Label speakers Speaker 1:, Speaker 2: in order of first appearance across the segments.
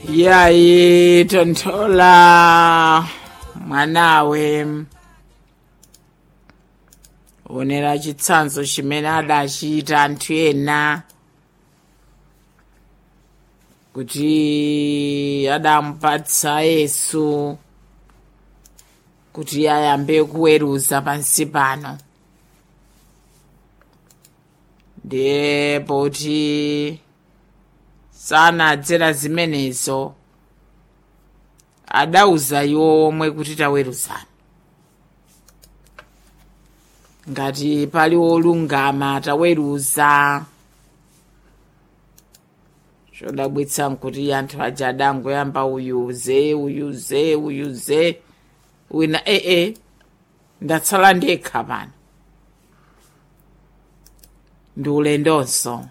Speaker 1: yaitontola mwanawe onera chitsanzo chimene adachita anthu ena kuti adamupatsa yesu kuti ayambe kuweruza pansi pano ndiye poti sanadzera zimenezo adauza iwo omwe kuti taweruzani ngati pali wolungama taweruza chodabwitsa nkuti anthu aja adangoyamba uyuze uyuze uyuze wina ee ndatsala ndekha pano ndi ulendonso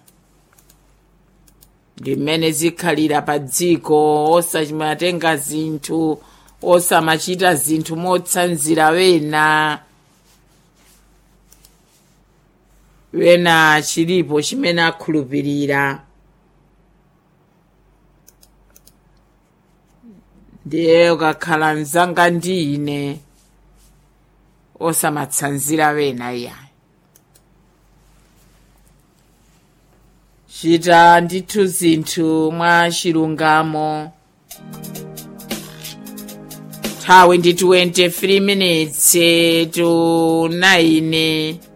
Speaker 1: ndi mmene zikhalira pa dziko osamatenga zinthu osamachita zinthu motsanzira wena wena chilipo chimene akhulupirira ndiye ukakhala mzanga ndi ine osamatsanzira wena iya chita ndithu zinthu mwa chilungamo nthawi ndi 23 minutes to 9